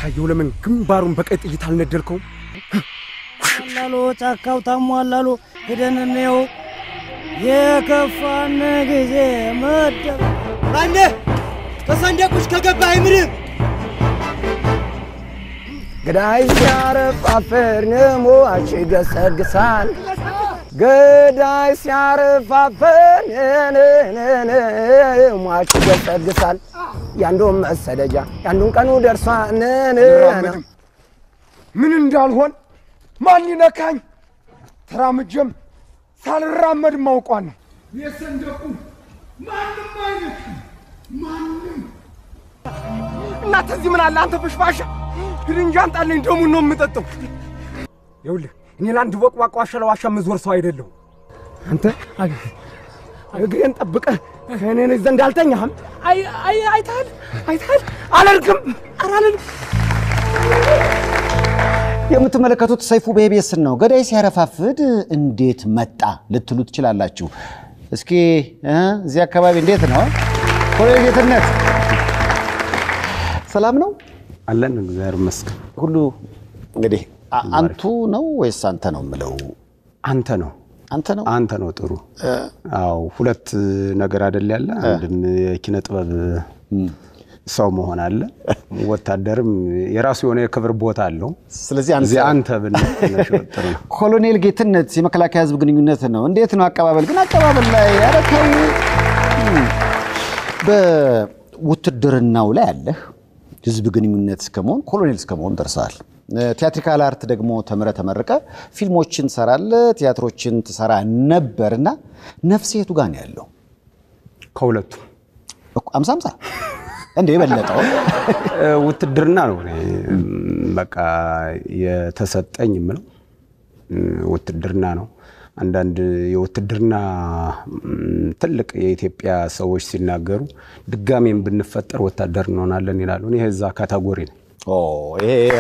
እያየሁ ለምን ግንባሩን በቀይ ጥይት አልነደልከውም? አላሎ ጫካው ታሟላሎ ሄደን እንየው። የከፋን ጊዜ መደብ ማነ ከሰንደቁሽ ከገባ አይምርም ገዳይ ሲያረፋፍር ሟች ይገሰግሳል። ገዳይ ሲያረፋፍር ሟች ይገሰግሳል። ያንዱን መሰደጃ ያንዱን ቀኑ ደርሷል። አልራመድም። ምን እንዳልሆን ማን ይነካኝ? ተራምጀም ሳልራመድ ማውቋን ነው። የሰንደቁ ማንም አይነት ማንም እናንተ እዚህ ምን አለ አንተ ፍሽፋሻ ሂድ እንጂ አንጣልኝ፣ ደሙን ነው የምጠጣው። ይኸውልህ እኔ ለአንድ ቦቅቧቃ ዋሻ ለዋሻ የምዞር ሰው አይደለሁም። አንተ እግሬን ጠብቀህ ከእኔ ዘንድ አልተኛህም። አይ አይ አይተሃል አይተሃል። አላልክም አላልክም የምትመለከቱት ሰይፉ በኢቢኤስን ነው። ገዳይ ሲያረፋፍድ እንዴት መጣ ልትሉ ትችላላችሁ። እስኪ እ እዚህ አካባቢ እንዴት ነው ኮሎኔል ጌትነት ሰላም ነው አለን እግዚአብሔር ይመስገን። ሁሉ? እንግዲህ አ- አንቱ ነው ወይስ አንተ ነው የምለው? አንተ ነው አንተ ነው አንተ ነው ጥሩ። አዎ ሁለት ነገር አይደል ያለ አንድም የኪነ ጥበብ ሰው መሆን አለ፣ ወታደርም የራሱ የሆነ የክብር ቦታ አለው። ስለዚህ አንተ- እዚህ አንተ ብንል ትንሽ ጥሩ ነው። ኮሎኔል ጌትነት የመከላከያ ህዝብ ግንኙነት ነው። እንዴት ነው አቀባበል? ግን አቀባበል ላይ ኧረ ተው። እም፣ በውትድርናው ላይ አለህ ህዝብ ግንኙነት እስከመሆን ኮሎኔል እስከመሆን ደርሰሃል። ቲያትሪካል አርት ደግሞ ተምረ ተመርቀ ፊልሞችን ትሰራለ፣ ቲያትሮችን ትሰራ ነበርና ነፍስ የቱ ጋር ነው ያለው? ከሁለቱም እኮ አምሳ አምሳ እንደ የበለጠው እ፣ ውትድርና ነው እኔ እም፣ በቃ የተሰጠኝ የምለው እም፣ ውትድርና ነው። አንዳንድ የውትድርና እም፣ ትልቅ የኢትዮጵያ ሰዎች ሲናገሩ ድጋሜም ብንፈጠር ወታደር እንሆናለን ይላሉ። እኔ የዛ ካታጎሪ ነኝ። ኦ፣ ይሄ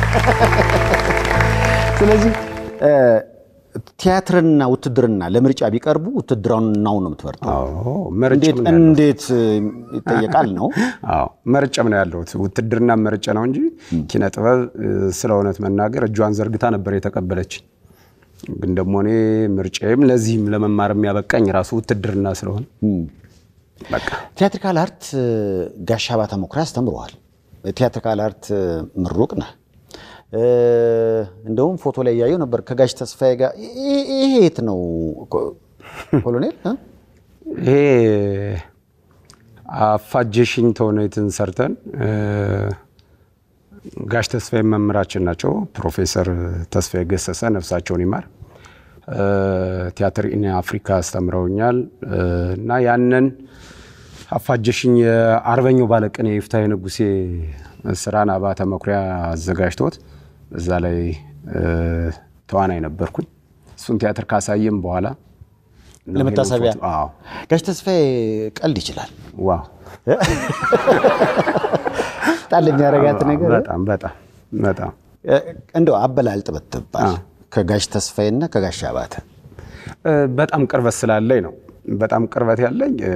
ስለዚህ እ፣ ቲያትርና ውትድርና ለምርጫ ቢቀርቡ ውትድርናው ነው የምትመርጠው? አዎ መርጬም እንዴት ነው ያለሁት። እንዴት ይጠየቃል ነው? አዎ መርጬም ነው ያለሁት። ውትድርና መርጬ ነው እንጂ ኪነ ጥበብ እ፣ ስለ እውነት መናገር እጇን ዘርግታ ነበር የተቀበለች። ግን ደግሞ እኔ ምርጫዬም ለዚህም ለመማር የሚያበቃኝ ራሱ ውትድርና ስለሆነ በቃ ቲያትሪካል አርት ጋሻ ባተ መኩሪያ አስተምረዋል። ቲያትሪካል አርት ምሩቅ ነህ። እ፣ እንደውም ፎቶ ላይ እያየው ነበር ከጋሽ ተስፋዬ ጋር። ይ- ይሄ የት ነው ኮ- ኮሎኔል? እ? ይሄ አፋጀሽኝ ተውኔትን ሰርተን እ፣ ጋሽ ተስፋዬ መምህራችን ናቸው። ፕሮፌሰር ተስፋዬ ገሰሰ ነፍሳቸውን ይማር እ፣ ቲያትር ኢን አፍሪካ አስተምረውኛል እ፣ እና ያንን አፋጀሽኝ የአርበኛው ባለቅኔ የይፍታሔ ንጉሴ ስራን አባተ መኩሪያ አዘጋጅቶት እዛ ላይ እ፣ ተዋናይ ነበርኩኝ። እሱን ቲያትር ካሳየም በኋላ ነው ለመታሰቢያ ይሄንን ፎቶ- አዎ ጋሽ ተስፋዬ ቀልድ ይችላል። ዋው ጣል የሚያረጋት ነገር በጣም በጣም በጣም እ፣ እንደው አበላልጥ ብትባል ከጋሽ ተስፋዬና ከጋሽ አባተ እ፣ በጣም ቅርበት ስላለኝ ነው። በጣም ቅርበት ያለኝ እ፣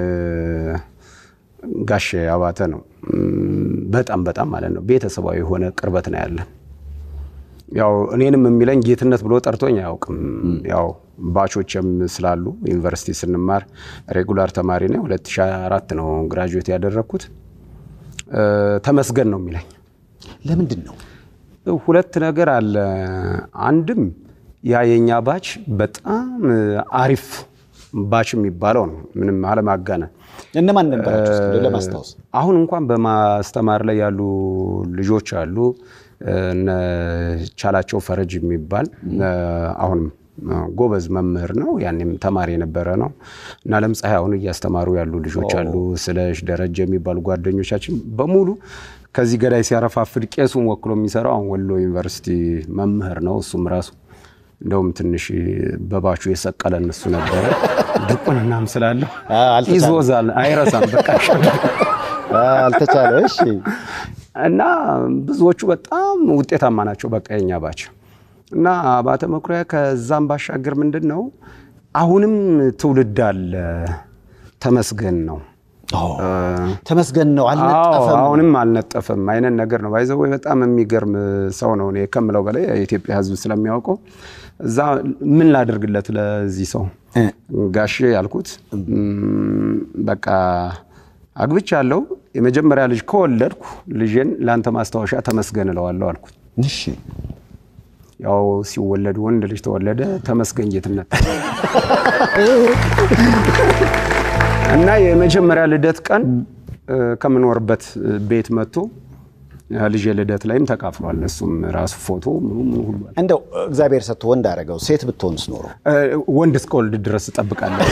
ጋሼ አባተ ነው። እም፣ በጣም በጣም ማለት ነው ቤተሰባዊ የሆነ ቅርበት ነው ያለን። ያው እኔንም የሚለኝ ጌትነት ብሎ ጠርቶኝ አያውቅም። ያው ባቾችም ስላሉ ዩኒቨርሲቲ ስንማር ሬጉላር ተማሪ ነኝ። 2004 ነው ግራጁዌት ያደረግኩት። እ፣ ተመስገን ነው የሚለኝ። ለምንድን ነው ሁለት ነገር አለ። አንድም ያ የኛ ባች በጣም አሪፍ ባች የሚባለው ነው። ምንም አለማጋነን። እነማን ነበራችሁ? እስኪ እንደው ለማስታወስ አሁን እንኳን በማስተማር ላይ ያሉ ልጆች አሉ። እነ ቻላቸው ፈረጅ የሚባል አሁንም ጎበዝ መምህር ነው። ያኔም ተማሪ የነበረ ነው እና ለምፀሐይ አሁን እያስተማሩ ያሉ ልጆች አሉ። ስለሽ ደረጀ የሚባሉ ጓደኞቻችን በሙሉ ከዚህ ገዳይ ሲያረፋፍድ ቄሱን ወክሎ የሚሰራው አሁን ወሎ ዩኒቨርሲቲ መምህር ነው። እሱም ራሱ እንደውም ትንሽ በባቹ የሰቀለን እሱ ነበረ። ድቁንናም ስላለው ይዞዛል፣ አይረሳም። በቃ አልተቻለ። እሺ እና ብዙዎቹ በጣም ውጤታማ ናቸው። በቃ የኛ ባች እና አባተ መኩሪያ ከዛም ባሻገር ምንድን ነው አሁንም ትውልድ አለ። ተመስገን ነው ተመስገን ነው አዎ አልነጠፈም። አሁንም አልነጠፈም አይነት ነገር ነው። ባይዘው በጣም የሚገርም ሰው ነው። እኔ ከምለው በላይ የኢትዮጵያ ሕዝብ ስለሚያውቀው እዛ ምን ላደርግለት ለዚህ ሰው ጋሼ ያልኩት እም፣ በቃ አግብቻለሁ። የመጀመሪያ ልጅ ከወለድኩ ልጄን ለአንተ ማስታወሻ ተመስገን እለዋለሁ አልኩት። እሺ ያው ሲወለድ ወንድ ልጅ ተወለደ። ተመስገን ጌትነት እና የመጀመሪያ ልደት ቀን እ፣ ከምኖርበት ቤት መጥቶ ልጄ ልደት ላይም ተካፍሏል። እሱም ራሱ ፎቶ ምኑ ምኑ ሁሉ አለ። እንደው እግዚአብሔር ሰጥቶ ወንድ አደረገው ሴት ብትሆንስ ኖሮ እ፣ ወንድ እስከወልድ ድረስ እጠብቃለሁ።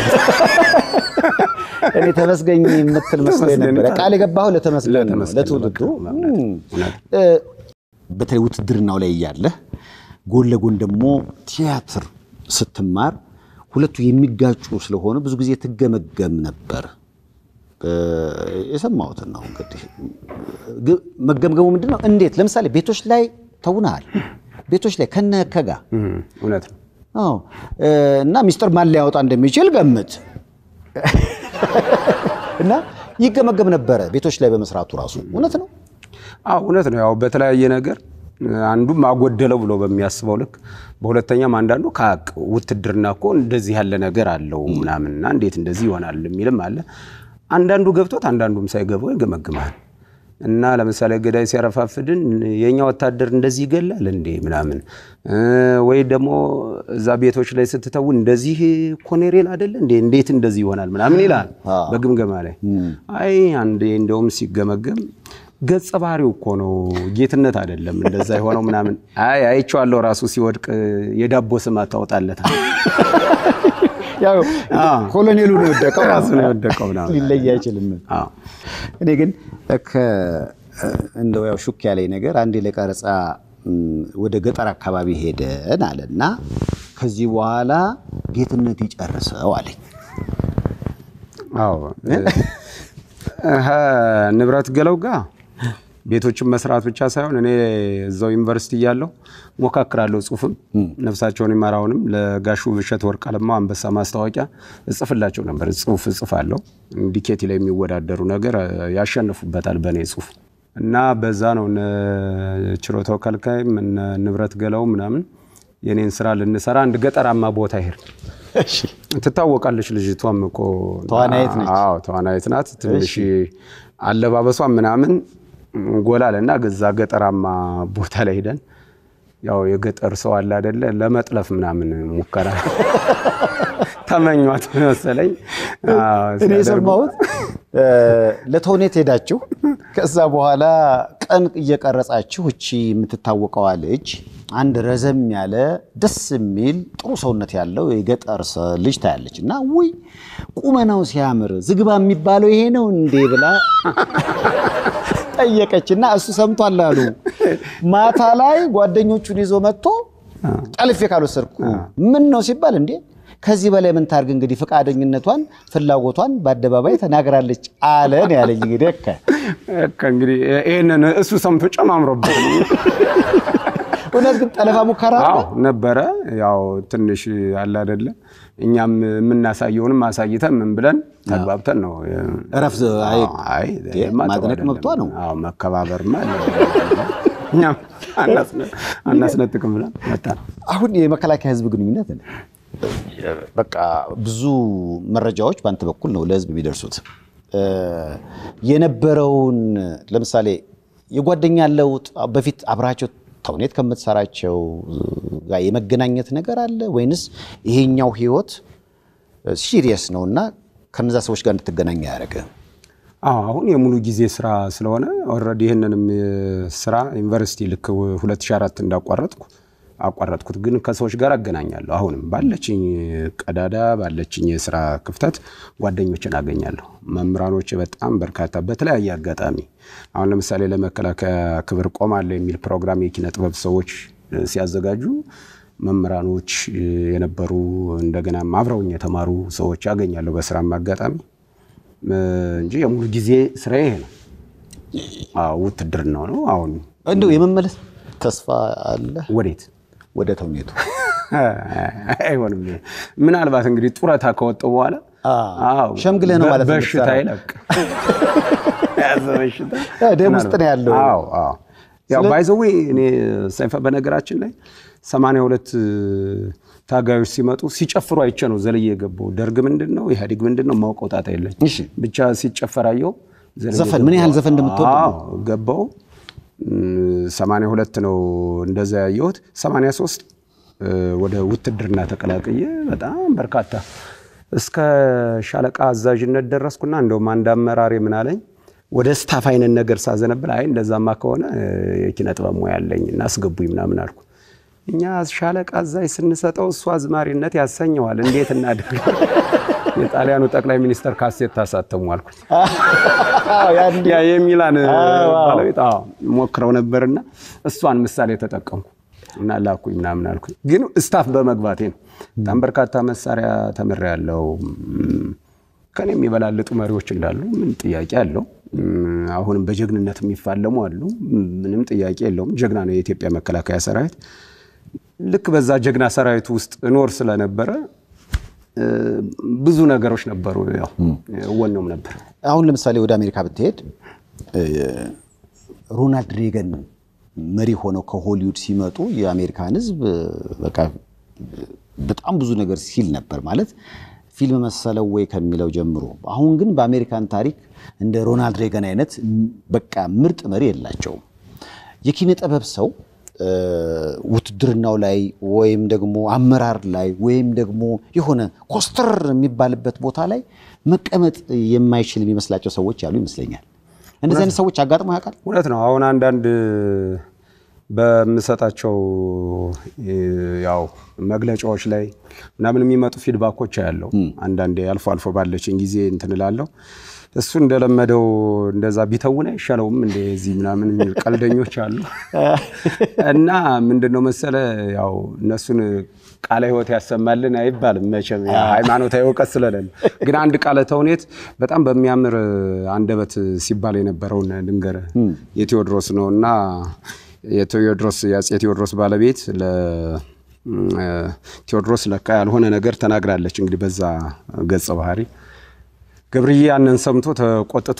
እኔ ተመስገኝ የምትል መስሎኝ ተመስገን ነበረ። ቃል- ቃል የገባው ለተመስገን ነው ለተመስገን ለትውልዱ። በቃ እውነት፣ እም። እውነት። እ፣ በተለይ ውትድርናው ላይ እያለህ ጎን ለጎን ደግሞ ቲያትር ስትማር ሁለቱ የሚጋጩ ስለሆነ ብዙ ጊዜ ትገመገም ነበር። እ፣ የሰማሁትን ነው እንግዲህ ግ- መገምገሙ ምንድን ነው? እንዴት ለምሳሌ ቤቶች ላይ ተውናል። ቤቶች ላይ ከነ ከጋ እም፣ እውነት ነው። አዎ እ፣ እና ሚስጥር ማን ሊያወጣ እንደሚችል ገምት እና ይገመገም ነበረ ቤቶች ላይ በመስራቱ ራሱ እውነት ነው። አዎ እውነት ነው። ያው በተለያየ ነገር አንዱም አጎደለው ብሎ በሚያስበው ልክ፣ በሁለተኛም አንዳንዱ ከሀቅ ውትድርና እኮ እንደዚህ ያለ ነገር አለው ምናምንና እንዴት እንደዚህ ይሆናል የሚልም አለ። አንዳንዱ ገብቶት አንዳንዱም ሳይገባው ይገመግማል። እና ለምሳሌ ገዳይ ሲያረፋፍድን የእኛ ወታደር እንደዚህ ይገላል እንዴ ምናምን እ፣ ወይ ደግሞ እዛ ቤቶች ላይ ስትተው እንደዚህ ኮኔሬል አይደለ እንዴ እንዴት እንደዚህ ይሆናል ምናምን ይላል በግምገማ ላይ። አይ አንዴ እንደውም ሲገመገም ገጸ ባህሪው እኮ ነው ጌትነት አይደለም እንደዛ የሆነው ምናምን። አይ አይቼዋለሁ ራሱ ሲወድቅ የዳቦ ስም አታወጣለታል ያው ኮሎኔሉ ነው የወደቀው ራሱ ነው የወደቀው ምናምን። ሊለይ አይችልም። አዎ እኔ ግን ከ- እንደው ያው ሹክ ያለኝ ነገር አንዴ ለቀረጻ ም፣ ወደ ገጠር አካባቢ ሄደን አለና ከዚህ በኋላ ጌትነት ይጨርሰው አለኝ። አዎ እህ ንብረት ገለው ጋ ቤቶችን መስራት ብቻ ሳይሆን እኔ እዛው ዩኒቨርሲቲ እያለሁ ሞካክራለሁ። ጽሁፍም ነፍሳቸውን ይማራውንም ለጋሹ ብሸት ወርቅ አለማው አንበሳ ማስታወቂያ እጽፍላቸው ነበር። ጽሁፍ እጽፋለሁ። ዲኬቲ ላይ የሚወዳደሩ ነገር እ፣ ያሸንፉበታል በእኔ ጽሁፍ እና በዛ ነው እነ ችሮታው ከልካይም እነ ንብረት ገለው ምናምን የኔን ስራ ልንሰራ አንድ ገጠራማ ቦታ ይሄድ ትታወቃለች ልጅቷም እኮ ተዋናይት ነች። አዎ ተዋናይት ናት። ትንሽ አለባበሷ ምናምን ጎላል እና ገዛ ገጠራማ ቦታ ላይ ሄደን ያው የገጠር ሰው አለ አይደለ ለመጥለፍ ምናምን ሙከራ ተመኟት መሰለኝ። አዎ፣ እኔ ሲያደርጉ የሰማሁት እ፣ ለተውኔት ሄዳችሁ ከዛ በኋላ ቀን እየቀረጻችሁ እቺ የምትታወቀዋ ልጅ አንድ ረዘም ያለ ደስ የሚል ጥሩ ሰውነት ያለው የገጠር ሰ- ልጅ ታያለች እና ውይ ቁመናው ሲያምር ዝግባ የሚባለው ይሄ ነው እንዴ ብላ ጠየቀችና እሱ ሰምቷል አሉ። ማታ ላይ ጓደኞቹን ይዞ መጥቶ ጠልፌ ካልወሰድኩ ምን ነው ሲባል እንዴ ከዚህ በላይ ምን ታርግ እንግዲህ ፈቃደኝነቷን ፍላጎቷን በአደባባይ ተናግራለች አለ ነው ያለኝ። እንግዲህ እከ በቃ እንግዲህ ይህንን እሱ ሰምቶ ጨማምሮበት ነው። እውነት ግን ጠለፋ ሙከራ አዎ አለ? ነበረ። ያው ትንሽ አለ አይደለ እኛም የምናሳየውንም አሳይተን ምን ብለን ተግባብተን ነው እረፍ አይ አይ እንዴ፣ ይሄማ ጥሩ ማድነቅ አይደለም። መብቷ ነው። አዎ መከባበርማ አለ። እኛም አናስነ- አናስነጥቅም ብለን መጣን። አሁን የመከላከያ ህዝብ ግንኙነት ነው። በቃ ብዙ መረጃዎች በአንተ በኩል ነው ለህዝብ የሚደርሱት። እ፣ የነበረውን ለምሳሌ የጓደኛ ለውጥ በፊት አብራቸው ተውኔት ከምትሰራቸው ጋር የመገናኘት ነገር አለ ወይንስ ይሄኛው ህይወት ሲሪየስ ነው እና ከነዛ ሰዎች ጋር እንድትገናኝ ያደረገ? አዎ አሁን የሙሉ ጊዜ ስራ ስለሆነ ኦልሬዲ ይህንንም ስራ ዩኒቨርሲቲ ልክ 2004 እንዳቋረጥኩ አቋረጥኩት። ግን ከሰዎች ጋር አገናኛለሁ። አሁንም ባለችኝ ቀዳዳ ባለችኝ የስራ ክፍተት ጓደኞችን አገኛለሁ። መምህራኖች በጣም በርካታ በተለያየ አጋጣሚ አሁን ለምሳሌ ለመከላከያ ክብር ቆማለሁ የሚል ፕሮግራም የኪነ ጥበብ ሰዎች እ፣ ሲያዘጋጁ መምህራኖች እ፣ የነበሩ እንደገና አብረውኝ የተማሩ ሰዎች ያገኛለሁ በስራም አጋጣሚ እ፣ እንጂ የሙሉ ጊዜ ስራ ይሄ ነው። አዎ ውትድርናው ነው። አሁን እንደው የመመለስ ተስፋ አለ ወዴት ወደ ተውኔቱ? አይሆንም። ምናልባት እንግዲህ ጡረታ ከወጣሁ በኋላ አዎ፣ ሸምግለህ ነው በ- ማለት ነው በሽታ የምትሰራው። ይለቅ የያዘ በሽታ ደም ውስጥ ነው ያለው። አዎ አዎ። ያው ባይዘዌ እኔ ሰይፈ በነገራችን ላይ ሰማንያ ሁለት ታጋዮች ሲመጡ ሲጨፍሩ አይቼ ነው ዘልዬ የገባው። ደርግ ምንድን ነው ኢህአዴግ ምንድን ነው ማውቀው ጣጣ የለኝ። እሺ። ብቻ ሲጨፈር አየሁ። ዘልዬ ዘፈን ምን ያህል ዘፈን እንደምትወድ ነው። አዎ ገባው። ሰማንያ ሁለት ነው እንደዛ ያየሁት። ሰማንያ ሶስት ወደ ውትድርና ተቀላቅዬ በጣም በርካታ እስከ ሻለቃ አዛዥነት ደረስኩና እንደውም አንድ አመራሪ ምን አለኝ ወደ ስታፍ አይነት ነገር ሳዘነብል አይ እንደዛማ ከሆነ የኪነ ጥበብ ሙያ አለኝ እና አስገቡኝ ምናምን አልኩ። እኛ ሻለቃ አዛዥ ስንሰጠው እሱ አዝማሪነት ያሰኘዋል፣ እንዴት እናድርግ? የጣሊያኑ ጠቅላይ ሚኒስተር ካሴት ታሳተሙ አልኩት። ያ የሚላን ባለቤት አዎ ሞክረው ነበርና እሷን ምሳሌ ተጠቀምኩ እና ላኩኝ ምናምን አልኩኝ። ግን ስታፍ በመግባቴ ነው። በጣም በርካታ መሳሪያ ተምሬያለሁ። ከኔ የሚበላልጡ መሪዎች እንዳሉ ምን ጥያቄ አለው? አሁንም በጀግንነት የሚፋለሙ አሉ። ምንም ጥያቄ የለውም። ጀግና ነው የኢትዮጵያ መከላከያ ሰራዊት። ልክ በዛ ጀግና ሰራዊት ውስጥ እኖር ስለነበረ ብዙ ነገሮች ነበሩ። ያው ወነውም ነበር። አሁን ለምሳሌ ወደ አሜሪካ ብትሄድ ሮናልድ ሬገን መሪ ሆነው ከሆሊውድ ሲመጡ የአሜሪካን ሕዝብ በቃ በጣም ብዙ ነገር ሲል ነበር ማለት ፊልም መሰለው ወይ ከሚለው ጀምሮ። አሁን ግን በአሜሪካን ታሪክ እንደ ሮናልድ ሬገን አይነት በቃ ምርጥ መሪ የላቸውም። የኪነ ጥበብ ሰው ውትድርናው ላይ ወይም ደግሞ አመራር ላይ ወይም ደግሞ የሆነ ኮስተር የሚባልበት ቦታ ላይ መቀመጥ የማይችል የሚመስላቸው ሰዎች ያሉ ይመስለኛል። እንደዚህ አይነት ሰዎች አጋጥሞ ያውቃል? እውነት ነው። አሁን አንዳንድ በምሰጣቸው ያው መግለጫዎች ላይ ምናምን የሚመጡ ፊድባኮች ያለው አንዳንዴ አልፎ አልፎ ባለችን ጊዜ እንትን እላለሁ። እሱ እንደለመደው እንደዛ ቢተውን አይሻለውም እንደ እዚህ ምናምን የሚል ቀልደኞች አሉ። እና ምንድነው መሰለ ያው እነሱን ቃለ ሕይወት ያሰማልን አይባልም መቼም ሃይማኖታዊ እውቀት ስለሌለ፣ ግን አንድ ቃለ ተውኔት በጣም በሚያምር አንደበት ሲባል የነበረውን ልንገርህ። የቴዎድሮስ ነው እና የቴዎድሮስ የአፄ ቴዎድሮስ ባለቤት ለቴዎድሮስ ለካ ያልሆነ ነገር ተናግራለች። እንግዲህ በዛ ገጸ ባህሪ ገብርዬ ያንን ሰምቶ ተቆጥቶ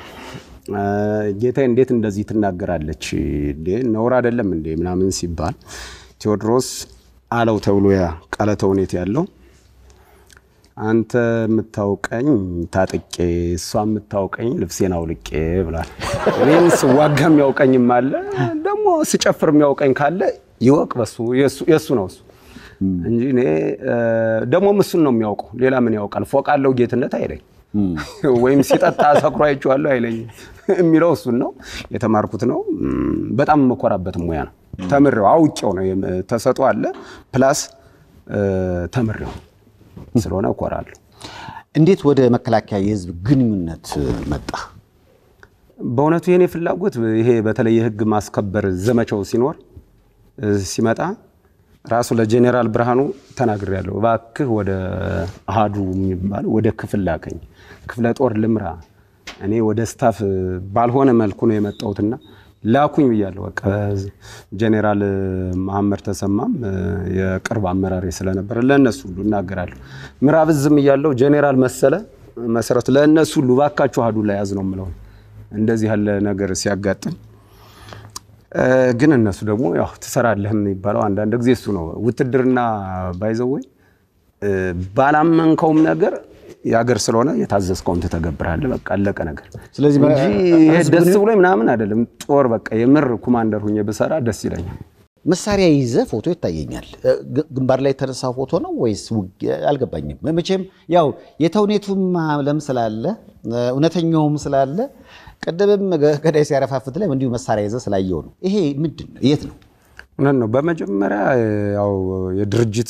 ጌታ እንዴት እንደዚህ ትናገራለች እንዴ ነውር አይደለም እንዴ ምናምን ሲባል ቴዎድሮስ አለው ተብሎ ያ ቃለ ተውኔት ያለው አንተ የምታውቀኝ ታጥቄ እሷ የምታውቀኝ ልብሴን አውልቄ ብሏል። እኔም ስዋጋ የሚያውቀኝም አለ ደግሞ ስጨፍር የሚያውቀኝ ካለ ይወቅ፣ በሱ የእሱ ነው እሱ እንጂ እኔ ደግሞም እሱን ነው የሚያውቀው። ሌላ ምን ያውቃል? ፎቅ አለው ጌትነት አይለኝ ወይም ሲጠጣ ሰክሮ አይቼዋለሁ አይለኝም። የሚለው እሱን ነው የተማርኩት ነው። በጣም የምኮራበት ሙያ ነው። ተምሬው አውቄው ነው ተሰጦ አለ ፕላስ ተምሬው ስለሆነ እኮራለሁ። እንዴት ወደ መከላከያ የህዝብ ግንኙነት መጣ? በእውነቱ የኔ ፍላጎት ይሄ በተለይ የህግ ማስከበር ዘመቻው ሲኖር ሲመጣ ራሱ ለጄኔራል ብርሃኑ ተናግሬያለሁ። እባክህ ወደ አሃዱ የሚባል ወደ ክፍል ላከኝ፣ ክፍለ ጦር ልምራ። እኔ ወደ ስታፍ ባልሆነ መልኩ ነው የመጣሁትና ላኩኝ ብያለሁ። በቃ ጄኔራል መሐመድ ተሰማም የቅርብ አመራሪ ስለነበረ ለእነሱ ሁሉ እናገራለሁ። ምዕራብ እዝም እያለሁ ጄኔራል መሰለ መሰረቱ ለእነሱ ሁሉ እባካችሁ አሃዱ ላይ ያዝ ነው የምለው እንደዚህ ያለ ነገር ሲያጋጥም ግን እነሱ ደግሞ ያው ትሰራለህ የሚባለው አንዳንድ ጊዜ እሱ ነው። ውትድርና ባይዘወይ ባላመንከውም ነገር የሀገር ስለሆነ የታዘዝከውን ትተገብራለህ። በቃ አለቀ ነገር። ስለዚህ እንጂ ይሄ ደስ ብሎ ምናምን አይደለም። ጦር በቃ የምር ኮማንደር ሁኜ ብሰራ ደስ ይለኛል። መሳሪያ ይዘ ፎቶ ይታየኛል። ግንባር ላይ የተነሳ ፎቶ ነው ወይስ ውጊያ? አልገባኝም። መቼም ያው የተውኔቱም ለም ስላለ እውነተኛውም ስላለ ቅድምም ገዳይ ሲያረፋፍት ላይ እንዲሁ መሳሪያ ይዘ ስላየው ነው። ይሄ ምንድን ነው? የት ነው? እውነት ነው። በመጀመሪያ ያው የድርጅት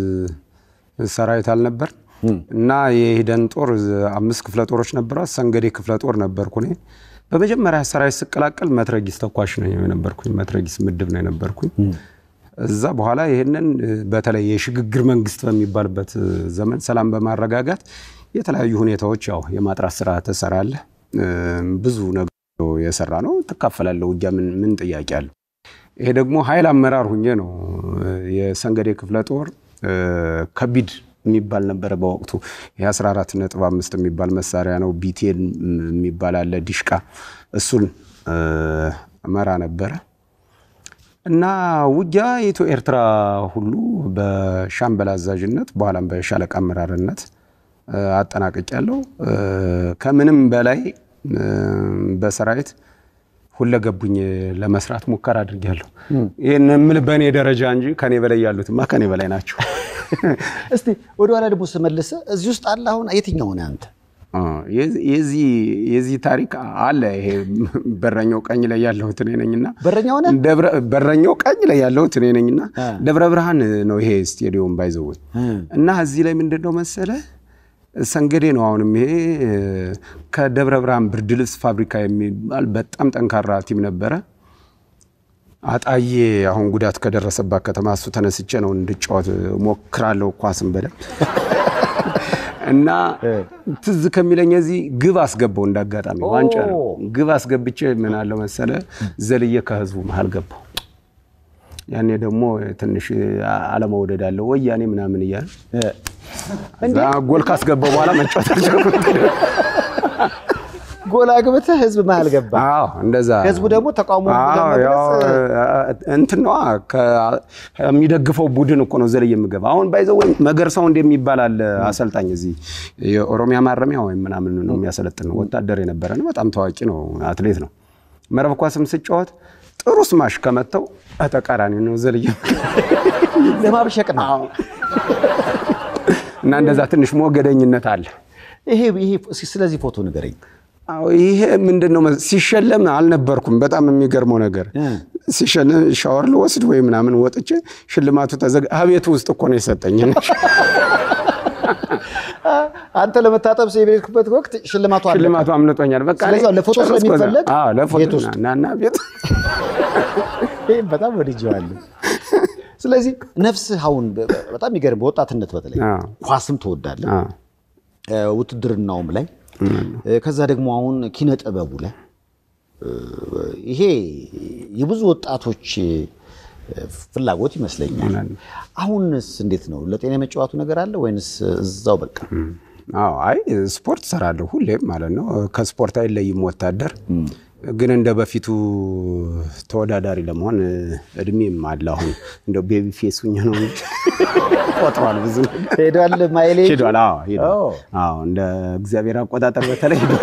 ሰራዊት አልነበር እና የሂደን ጦር አምስት ክፍለ ጦሮች ነበሩ። ሰንገዴ ክፍለ ጦር ነበርኩ እኔ። በመጀመሪያ ሰራዊት ስቀላቀል መትረጊስ ተኳሽ ነው የነበርኩኝ። መትረጊስ ምድብ ነው የነበርኩኝ። እዛ በኋላ ይህንን በተለይ የሽግግር መንግስት በሚባልበት ዘመን ሰላም በማረጋጋት የተለያዩ ሁኔታዎች ያው የማጥራት ስራ ትሰራለህ። ብዙ ነገር የሰራ ነው። ትካፈላለህ። ውጊያ ምን ጥያቄ አለው? ይሄ ደግሞ ኃይል አመራር ሁኜ ነው የሰንገዴ ክፍለ ጦር ከቢድ የሚባል ነበረ በወቅቱ የ14 ነጥብ አምስት የሚባል መሳሪያ ነው። ቢቴን የሚባል አለ ዲሽቃ፣ እሱን እ፣ መራ ነበረ እና ውጊያ የኢትዮ ኤርትራ ሁሉ በሻምበል አዛዥነት በኋላም በሻለቃ አመራርነት እ፣ አጠናቅቄያለሁ። እ፣ ከምንም በላይ እ፣ በሰራዊት ሁለገቡኝ ለመስራት ሙከራ አድርጌያለሁ። ይህን የምልህ በእኔ ደረጃ እንጂ ከኔ በላይ ያሉትማ ከኔ በላይ ናቸው። እስቲ ወደኋላ ደግሞ ስመልስ እዚህ ውስጥ አለ አሁን የትኛው ነህ አንተ? አ፣ የዚህ- የዚህ የዚህ ታሪክ አለ። ይሄ በረኛው ቀኝ ላይ ያለሁት እኔ ነኝና በረኛው ነህ? ደብረ በረኛው ቀኝ ላይ ያለሁት እኔ ነኝና ደብረ ብርሃን ነው ይሄ ስቴዲዮም ባይዘውት እና እዚህ ላይ ምንድን ነው መሰለ ሰንገዴ ነው። አሁንም ይሄ እ፣ ከደብረ ብርሃን ብርድ ልብስ ፋብሪካ የሚባል በጣም ጠንካራ ቲም ነበረ። አጣዬ አሁን ጉዳት ከደረሰባት ከተማ እሱ ተነስቼ ነው እንድጫወት ሞክራለሁ ኳስን በደንብ እና ትዝ ከሚለኝ እዚህ ግብ አስገባው እንዳጋጣሚ ዋንጫ ነው። ግብ አስገብቼ ምን አለው መሰለ ዘልዬ ከህዝቡ መሀል ገባው። ያኔ ደግሞ ትንሽ አለመውደድ አለ ወያኔ ምናምን እያለ እዛ ጎል ካስገባው በኋላ መጫወት አልቻልኩም። ጎል አግብተህ ህዝብ መሀል ገባ። አዎ እንደዛ ህዝቡ ደግሞ ተቃውሞ አዎ፣ ያው እንትን ነዋ ከ- የሚደግፈው ቡድን እኮ ነው ዘልዬ የምገባ። አሁን ባይዘው ወይም መገርሳው እንደሚባል አለ አሰልጣኝ እዚህ የኦሮሚያ ማረሚያ ወይም ምናምን ነው የሚያሰለጥን ነው። ወታደር የነበረ ነው። በጣም ታዋቂ ነው፣ አትሌት ነው። መረብ ኳስም ስጫወት ጥሩ ስማሽ ከመተው ተቃራኒ ነው ዘልዬ ለማብሸቅ ነው። እና እንደዛ ትንሽ ሞገደኝነት አለ። ይሄ ይሄ እስኪ ስለዚህ ፎቶ ንገረኝ። አዎ ይሄ ምንድን ነው መስ- ሲሸለም አልነበርኩም። በጣም የሚገርመው ነገር ሲሸለም ሻወር ልወስድ ወይ ምናምን ወጥቼ ሽልማቱ ተዘጋ አቤቱ ውስጥ እኮ ነው የሰጠኝ። አንተ ለመታጠብ ሰው የቤትኩበት ወቅት ሽልማቱ አለ። ሽልማቱ አምልጦኛል። በቃ እኔ ስለዚህ ለፎቶ ጨረስኩ። ስለሚፈለግ አዎ ለፎቶ ቤት ውስጥ ና ና ቤት ይህም በጣም ወድጀዋለሁ። ስለዚህ ነፍስህ አሁን በ- በ- በጣም የሚገርም በወጣትነት በተለይ አዎ። ኳስም ትወዳለህ፣ አዎ። እ፣ ውትድርናውም ላይ እ፣ ከዛ ደግሞ አሁን ኪነ ጥበቡ ላይ እ፣ ይሄ የብዙ ወጣቶች እ፣ ፍላጎት ይመስለኛል። አሁንስ እንዴት ነው? ለጤና የመጫወቱ ነገር አለ ወይንስ እዛው በቃ? አዎ አይ ስፖርት ሰራለሁ ሁሌም ማለት ነው። ከስፖርት አይለይም ወታደር። ግን እንደ በፊቱ ተወዳዳሪ ለመሆን እድሜም አለ። አሁን እንደው ቤቢ ፌስ ሁኜ ነው እንጂ ቆጥሯል ብዙ ነገር ሄዷል ማይሌ ሄዷል። አዎ ሄዷል። አዎ። አዎ እንደ እግዚአብሔር አቆጣጠር በተለይ ሄዷል።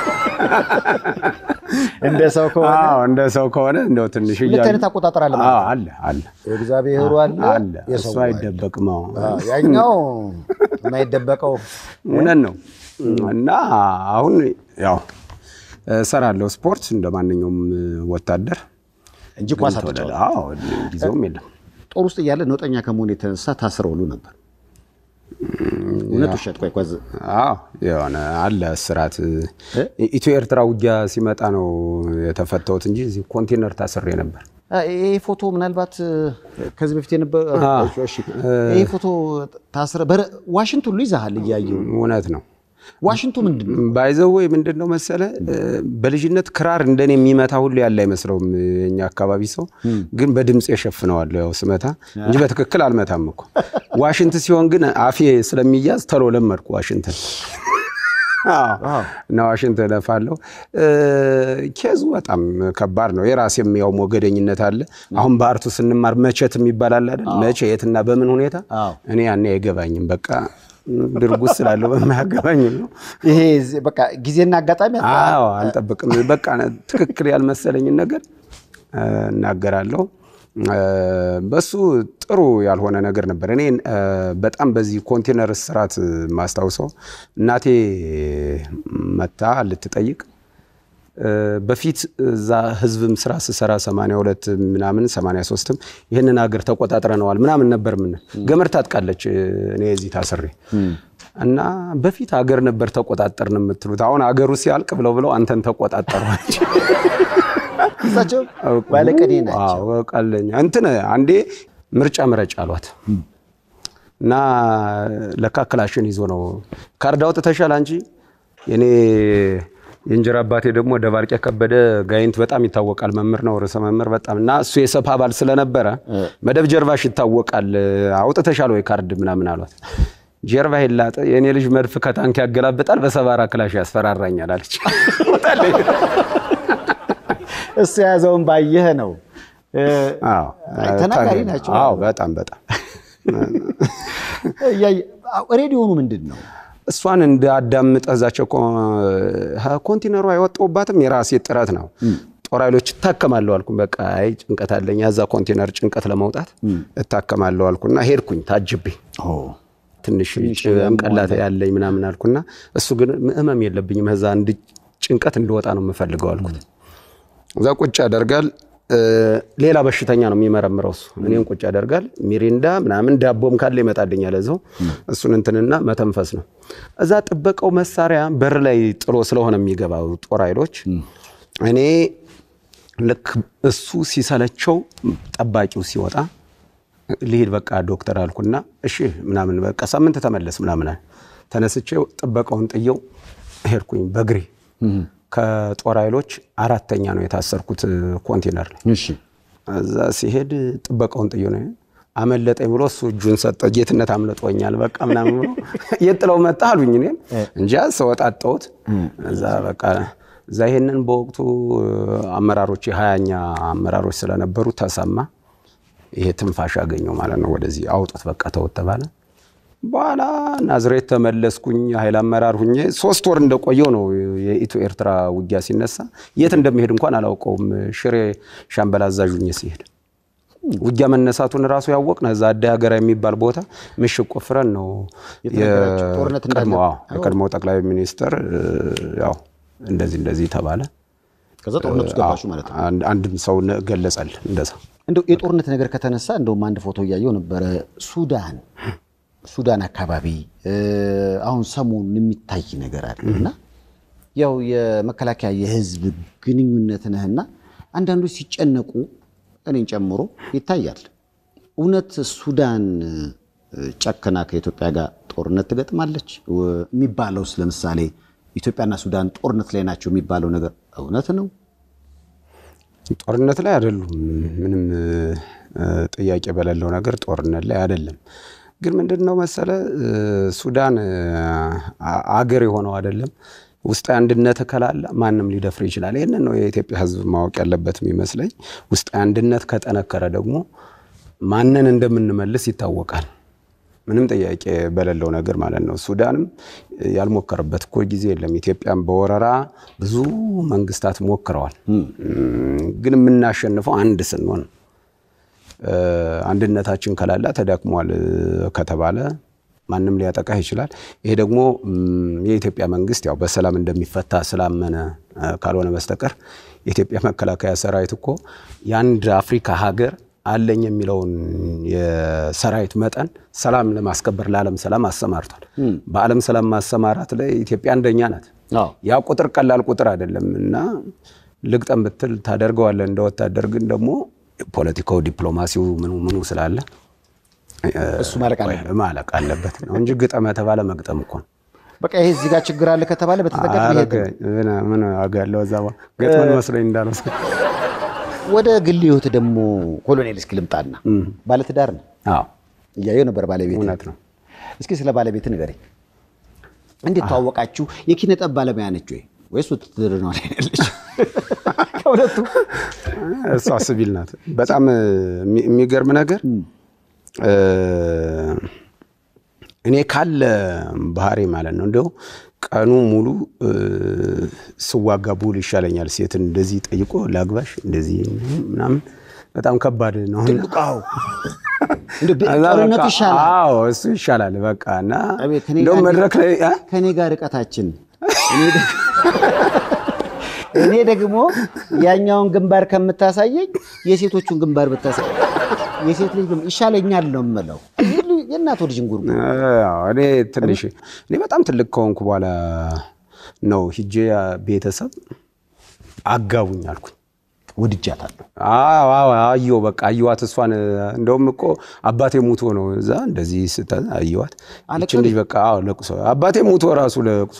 እንደ ሰው ከሆነ አዎ እንደ ሰው ከሆነ እንደው ትንሽ ሁለት እያሉ- አይነት አቆጣጠር አለ ማለት አዎ ነው። አለ አለ የእግዚአብሔሩ አለ አለ የሰው እሱ አይደበቅም። አዎ አዎ፣ ያኛው የማይደበቀው እውነት ነው። እና አሁን ያው እሰራለሁ ስፖርት እንደ ማንኛውም ወታደር እንጂ ኳስ ግን አትጫወትም። ተወዳዳ- አዎ ጊዜውም የለም። ጦር ውስጥ እያለ ነውጠኛ ከመሆን የተነሳ ታስረው ሁሉ ነበር። እውነት ውሸት? ቆይ ኳዝ አዎ የሆነ አለ እስራት። ኢትዮ ኤርትራ ውጊያ ሲመጣ ነው የተፈታሁት እንጂ እዚህ ኮንቴነር ታስሬ ነበር። ይሄ ፎቶ ምናልባት እ፣ ከዚህ በፊት የነበረ አዎ። እሺ፣ ይሄ ፎቶ ታስረ በረ- ዋሽንት ሁሉ ይዛሃል እያየሁ እውነት ነው። ዋሽንቱ ምንድን ነው? ባይዘው ወይ ምንድን ነው መሰለ እ፣ በልጅነት ክራር እንደኔ የሚመታ ሁሉ ያለ አይመስለውም የኛ አካባቢ ሰው። ግን በድምፅ የሸፍነዋለሁ ያው ስመታ እንጂ በትክክል አልመታም እኮ። ዋሽንት ሲሆን ግን አፌ ስለሚያዝ ተሎ ለመድኩ ዋሽንትን አዎ፣ እና ዋሽንት እነፋለሁ። እ፣ ኬዙ በጣም ከባድ ነው። የራሴም ያው ሞገደኝነት አለ። አሁን በአርቱ ስንማር መቼት የሚባል አለ አይደል? መቼ የትና በምን ሁኔታ አዎ። እኔ ያኔ አይገባኝም። በቃ ድርጉስ ስላለው በማያገባኝም ነው ይሄ ዚ- በቃ ጊዜና አጋጣሚ አጣ- አዎ አልጠብቅም። በቃ ትክክል ያልመሰለኝን ነገር እ፣ እናገራለሁ። እ፣ በሱ ጥሩ ያልሆነ ነገር ነበር። እኔ እ፣ በጣም በዚህ ኮንቴነር ስርዓት ማስታውሰው እናቴ መታ ልትጠይቅ እ፣ በፊት እዛ ህዝብም ስራ ስሰራ 82 ምናምን 83ም ይህንን ሀገር ተቆጣጥረነዋል ምናምን ነበር። ምን ገመድ ታጥቃለች እ፣ እኔ እዚህ ታስሬ እና በፊት ሀገር ነበር ተቆጣጠርን የምትሉት አሁን ሀገሩ ሲያልቅ ብለው ብለው አንተን ተቆጣጠሯች። እሳቸው ባለቀኔ ናቸው። አዎ ቀለኛ እንትን አንዴ ምርጫ ምረጭ አሏት እና ለካ ክላሽን ይዞ ነው ካርድ አውጥተሻል አንቺ የኔ የእንጀራ አባቴ ደግሞ ደባርቄ ከበደ ጋይንት በጣም ይታወቃል መምህር ነው ርዕሰ መምህር በጣም እና እሱ የሰፓ አባል ስለነበረ መደብ ጀርባሽ ይታወቃል አውጥተሻል ወይ ካርድ ምናምን አሏት ጀርባ ይላጠ የእኔ ልጅ መድፍ ከታንክ ያገላብጣል፣ በሰባራ ክላሽ ያስፈራራኛል አለች። ወጣለች። እሱ የያዘውን ባየህ ነው። እ፣ አዎ፣ አይ፣ ተናጋሪ ናቸው። አዎ፣ በጣም በጣም እያየ- አዎ፣ ሬዲዮኑ ምንድን ነው? እሷን እንዳዳምጠ እዛቸው ኮንቲነሩ አይወጣውባትም የራሴ ጥረት ነው። ጦር ኃይሎች እታከማለሁ አልኩ። በቃ አይ ጭንቀት አለኝ ያዛ ኮንቴነር ጭንቀት ለመውጣት እታከማለሁ አልኩና ሄድኩኝ ታጅቤ ትንሽ ጭንቅላት ያለኝ ምናምን አልኩና እሱ ግን ህመም የለብኝም እዛ እንድ ጭንቀት እንድወጣ ነው የምፈልገው አልኩት። እዛ ቁጭ ያደርጋል። እ፣ ሌላ በሽተኛ ነው የሚመረምረው እሱ እኔን ቁጭ ያደርጋል። ሚሪንዳ ምናምን ዳቦም ካለ ይመጣልኛል እዛው እሱን እንትንና መተንፈስ ነው። እዛ ጥበቃው መሳሪያ በር ላይ ጥሎ ስለሆነ የሚገባው ጦር ኃይሎች እኔ ልክ እሱ ሲሰለቸው ጠባቂው ሲወጣ ልሂድ በቃ ዶክተር አልኩና እሺ ምናምን በቃ ሳምንት ተመለስ ምናምን አለ። ተነስቼ ጥበቃውን ጥየው ሄድኩኝ በእግሬ ከጦር ኃይሎች አራተኛ ነው የታሰርኩት ኮንቴነር ላይ እሺ እዛ ሲሄድ ጥበቃውን ጥዮ ነው አመለጠኝ ብሎ እሱ እጁን ሰጠ። ጌትነት አምልጦኛል በቃ ምናምን ብሎ የት ጥለው መጣ አሉኝ። እኔም እንጃ ስወጣ አጣሁት። እዛ በቃ እዛ ይሄንን በወቅቱ አመራሮች የሀያኛ አመራሮች ስለነበሩ ተሰማ። ይሄ ትንፋሽ አገኘው ማለት ነው። ወደዚህ አውጡት በቃ ተውት ተባለ። በኋላ ናዝሬት ተመለስኩኝ። ኃይል አመራር ሁኜ ሶስት ወር እንደቆየው ነው የኢትዮ ኤርትራ ውጊያ ሲነሳ። የት እንደሚሄድ እንኳን አላውቀውም። ሽሬ ሻምበል አዛዥ ሁኜ ሲሄድ ውጊያ መነሳቱን ራሱ ያወቅን እዛ አደ ሀገራ የሚባል ቦታ ምሽግ ቆፍረን ነው የተነገራችሁ ጦርነት እንዳለ? የቀድሞ አዎ፣ የቀድሞ ጠቅላይ ሚኒስትር ያው እንደዚህ እንደዚህ ተባለ። ከዛ ጦርነት ውስጥ ገባችሁ ማለት ነው። አንድ- አንድም ሰው ነ- ገለጸል እንደዛ እንደው የጦርነት ነገር ከተነሳ እንደውም አንድ ፎቶ እያየው ነበረ። ሱዳን ሱዳን አካባቢ እ፣ አሁን ሰሞኑን የሚታይ ነገር አለ እና ያው የመከላከያ የህዝብ ግንኙነት ነህና አንዳንዶች ሲጨነቁ እኔን ጨምሮ ይታያል። እውነት ሱዳን እ፣ ጨክና ከኢትዮጵያ ጋር ጦርነት ትገጥማለች ው- የሚባለውስ ለምሳሌ ኢትዮጵያና ሱዳን ጦርነት ላይ ናቸው የሚባለው ነገር እውነት ነው? ጦርነት ላይ አይደሉም። ምንም እ፣ ጥያቄ በሌለው ነገር ጦርነት ላይ አይደለም። ግን ምንድን ነው መሰለ እ፣ ሱዳን እ፣ አ- አገር የሆነው አይደለም። ውስጣዊ አንድነት ከላለ ማንም ሊደፍር ይችላል። ይህንን ነው የኢትዮጵያ ሕዝብ ማወቅ ያለበት የሚመስለኝ። ውስጣዊ አንድነት ከጠነከረ ደግሞ ማንን እንደምንመልስ ይታወቃል። ምንም ጥያቄ በሌለው ነገር ማለት ነው። ሱዳንም ያልሞከረበት እኮ ጊዜ የለም። ኢትዮጵያን በወረራ ብዙ መንግስታት ሞክረዋል። ግን የምናሸንፈው አንድ ስንሆን ነው። እ፣ አንድነታችን ከላላ ተዳክሟል እ፣ ከተባለ ማንም ሊያጠቃህ ይችላል። ይሄ ደግሞ ም፣ የኢትዮጵያ መንግስት ያው በሰላም እንደሚፈታ ስላመነ እ፣ ካልሆነ በስተቀር የኢትዮጵያ መከላከያ ሰራዊት እኮ የአንድ አፍሪካ ሀገር አለኝ የሚለውን የሰራዊት መጠን ሰላም ለማስከበር ለዓለም ሰላም አሰማርቷል። በዓለም ሰላም ማሰማራት ላይ ኢትዮጵያ አንደኛ ናት። አዎ። ያ ቁጥር ቀላል ቁጥር አይደለም እና ልግጠም ብትል ታደርገዋለህ እንደ ወታደር። ግን ደግሞ ፖለቲካው፣ ዲፕሎማሲው ምኑ ምኑ ስላለ እሱ ማለቅ አለበት። ማለቅ አለበት ነው እንጂ ግጠም የተባለ መግጠም እኮ ነው። በቃ ይሄ እዚህ ጋር ችግር አለ ከተባለ በተጠቀም አረገ ምን- ምን ዋጋ ያለው እዛ በኋላ ገጥመን መስሎኝ እንዳለው ወደ ግል ህይወት ደግሞ ኮሎኔል እስኪ ልምጣና ባለትዳር ነው አዎ እያየው ነበር ባለቤት እውነት ነው። እስኪ ስለ ባለቤት ንገረኝ እንዴት ተዋወቃችሁ የኪነ ጥበብ ባለሙያ ነች ወይ ወይስ ውትድርና ላይ ነው ያለች ከሁለቱ እሷ ሲቪል ናት። በጣም የሚ- የሚገርም ነገር እ፣ እኔ ካለ ባህሪ ማለት ነው እንደው ቀኑ ሙሉ እ፣ ስዋጋ ብውል ይሻለኛል። ሴትን እንደዚህ ጠይቆ ላግባሽ እንደዚህ ምናምን በጣም ከባድ ነው። አዎ እንደው ቤ- እና ጦርነቱ በቃ- ይሻላል አዎ እሱ ይሻላል። በቃ እና አቤት፣ ከኔ እንደውም ጋር- መድረክ ላይ አ? ከእኔ ጋር ርቀታችን እኔ ደግ- እኔ ደግሞ ያኛውን ግንባር ከምታሳየኝ የሴቶቹን ግንባር ብታሳይ የሴት ልጅ ግንባር ይሻለኛል ነው የምለው። የእናቶ ልጅ እንጉርጉ አዎ፣ እኔ ትንሽ እኔ በጣም ትልቅ ከሆንኩ በኋላ ነው ሂጄ ቤተሰብ አጋቡኝ አልኩኝ። ወድጃታለሁ። አዎ አዎ፣ አየሁ በቃ አየኋት። እሷን እንደውም እኮ አባቴ ሙቶ ነው እዛ እንደዚህ ስታ አየኋት። ይችን ልጅ በቃ አዎ፣ ለቅሶ አባቴ ሙቶ ራሱ ለቅሶ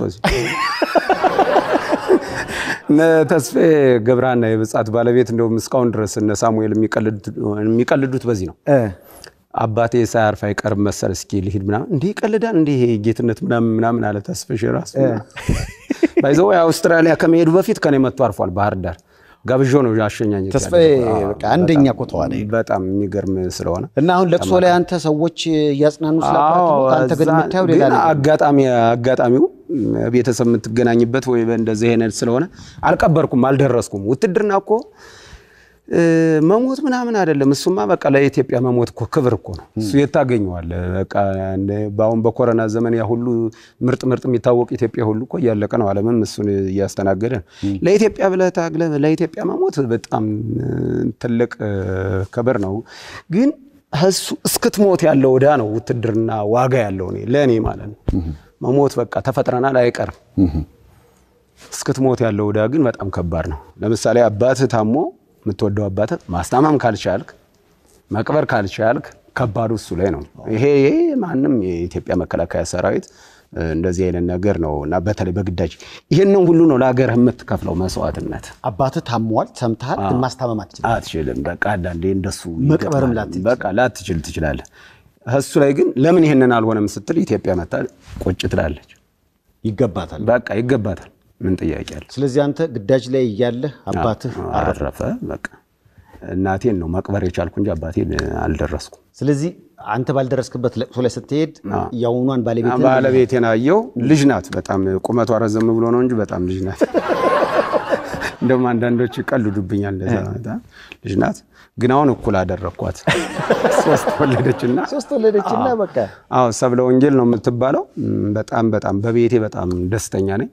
እነ ተስፌ ገብረሃና የብጻት ባለቤት እንደውም እስካሁን ድረስ እነ ሳሙኤል የሚቀልዱት በዚህ ነው። አባቴ ሳያርፍ አይቀርም መሰል እስኪ ልሂድ ምናምን እንዲህ ይቀልዳል እንዲህ ይሄ ጌትነት ምናምን ምናምን አለ ተስፍሽ ራሱ ባይዘው አውስትራሊያ ከመሄዱ በፊት ከኔ መጥቶ አርፏል ባህር ዳር ጋብዦ ነው አሸኛኝ ተስፋዬ በቃ አንደኛ እኮ ተዋናይ ነው። በጣም የሚገርም ስለሆነ እና አሁን ለቅሶ ላይ አንተ ሰዎች እያጽናኑ ስለአባት አዎ፣ ሞት፣ አንተ ግን እዛ የምታየው ሌላ ግን ነገር ነው። አጋጣሚ አጋጣሚው ቤተሰብ የምትገናኝበት ወይ እንደዚህ አይነት ስለሆነ አልቀበርኩም፣ አልደረስኩም። ውትድርና እኮ እ፣ መሞት ምናምን አይደለም። እሱማ በቃ ለኢትዮጵያ መሞት እኮ ክብር እኮ ነው። እሱ የት ታገኘዋለህ? በቃ እንደ- በአሁን በኮረና ዘመን ያ ሁሉ ምርጥ ምርጥ የሚታወቅ ኢትዮጵያ ሁሉ እኮ እያለቀ ነው። ዓለምም እሱን እያስተናገደ ነው። ለኢትዮጵያ ብለህ ታግለህ ለኢትዮጵያ መሞት በጣም እ፣ ትልቅ እ፣ ክብር ነው ግን እሱ እስክትሞት ያለው ዕዳ ነው ውትድርና ዋጋ ያለው እኔ ለእኔ ማለት ነው። መሞት በቃ ተፈጥረናል አይቀርም። እስክትሞት ያለው ዕዳ ግን በጣም ከባድ ነው። ለምሳሌ አባትህ ታሞ የምትወደው አባትህ ማስታመም ካልቻልክ፣ መቅበር ካልቻልክ ከባዱ እሱ ላይ ነው። ይሄ ይሄ ማንም የኢትዮጵያ መከላከያ ሰራዊት እ፣ እንደዚህ አይነት ነገር ነው እና በተለይ በግዳጅ ይህንን ሁሉ ነው ለሀገርህ የምትከፍለው መስዋዕትነት። አባትህ ታሟል፣ ሰምተሃል፣ ግን ማስታመም አትችልም። አትችልም። በቃ አንዳንዴ እንደሱ መቅበርም ይገጥማል። ላትችል በቃ ላትችል ትችላለህ። እሱ ላይ ግን ለምን ይሄንን አልሆነም ስትል ኢትዮጵያ መታ ቁጭ ትላለች። ይገባታል። በቃ ይገባታል። ምን ጥያቄ አለ? ስለዚህ አንተ ግዳጅ ላይ እያለህ አባትህ አረፈ። አረፈ። በቃ እናቴን ነው መቅበር የቻልኩ እንጂ አባቴን አልደረስኩም። ስለዚህ አንተ ባልደረስክበት ለቅሶ ላይ ስትሄድ የአሁኗን ባለቤት ባለቤቴን አየው። ልጅ ናት። በጣም ቁመቷ ረዘም ብሎ ነው እንጂ በጣም ልጅ ናት። እንደውም አንዳንዶች ይቀልዱብኛል። እንደዛ በጣም ልጅ ናት። ግን አሁን እኩል አደረግኳት። ሶስት ወለደችና ሶስት ወለደችና በቃ አዎ ሰብለ ወንጌል ነው የምትባለው። እም፣ በጣም በጣም በቤቴ በጣም ደስተኛ ነኝ።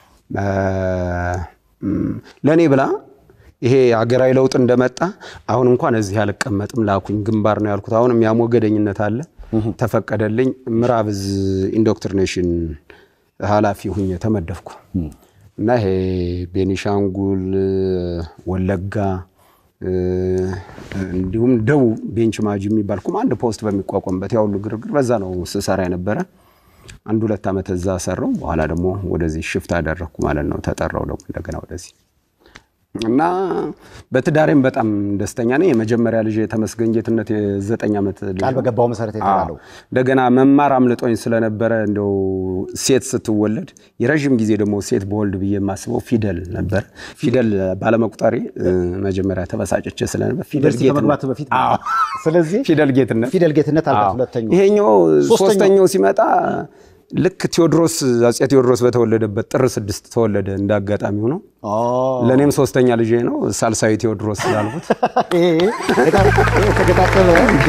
ለእኔ ብላ ይሄ ሀገራዊ ለውጥ እንደመጣ አሁን እንኳን እዚህ አልቀመጥም ላኩኝ ግንባር ነው ያልኩት። አሁንም ያሞገደኝነት አለ ተፈቀደልኝ። ምዕራብ እዝ ኢንዶክትሪኔሽን ኃላፊ ሁኜ ተመደፍኩ እና ይሄ ቤኒሻንጉል፣ ወለጋ እ፣ እንዲሁም ደቡብ ቤንች ማጂ የሚባል ኮማንድ ፖስት በሚቋቋምበት ያ ሁሉ ግርግር በዛ ነው ስሰራ የነበረ። አንድ ሁለት ዓመት እዛ ሰራው። በኋላ ደግሞ ወደዚህ ሽፍት አደረግኩ ማለት ነው። ተጠራው ደግሞ እንደገና ወደዚህ እና በትዳሬም በጣም ደስተኛ ነኝ። የመጀመሪያ ልጅ የተመስገን ጌትነት የዘጠኝ ዓመት ልጅ ቃል ነው። በገባው መሰረት የተባለው አዎ። እንደገና መማር አምልጦኝ ስለነበረ እንደው ሴት ስትወለድ የረዥም ጊዜ ደግሞ ሴት በወልድ ብዬ የማስበው ፊደል ነበር። ፊደል ባለመቁጠሬ እ፣ መጀመሪያ ተበሳጭቼ ስለነበር ፊደል ዩኒቨርሲቲ ከመግባት በፊት ማለት ነው። ስለዚህ ፊደል ጌትነት ፊደል ጌትነት አልባት አዎ። ሁለተኛው ይሄኛው ሶስተኛው። ሶስተኛው ሲመጣ ልክ ቴዎድሮስ አጼ ቴዎድሮስ በተወለደበት ጥር ስድስት ተወለደ። እንደ አጋጣሚ ሆኖ ለእኔም ሶስተኛ ልጄ ነው ሳልሳዊ ቴዎድሮስ ስላልኩት ተገጣጠመ።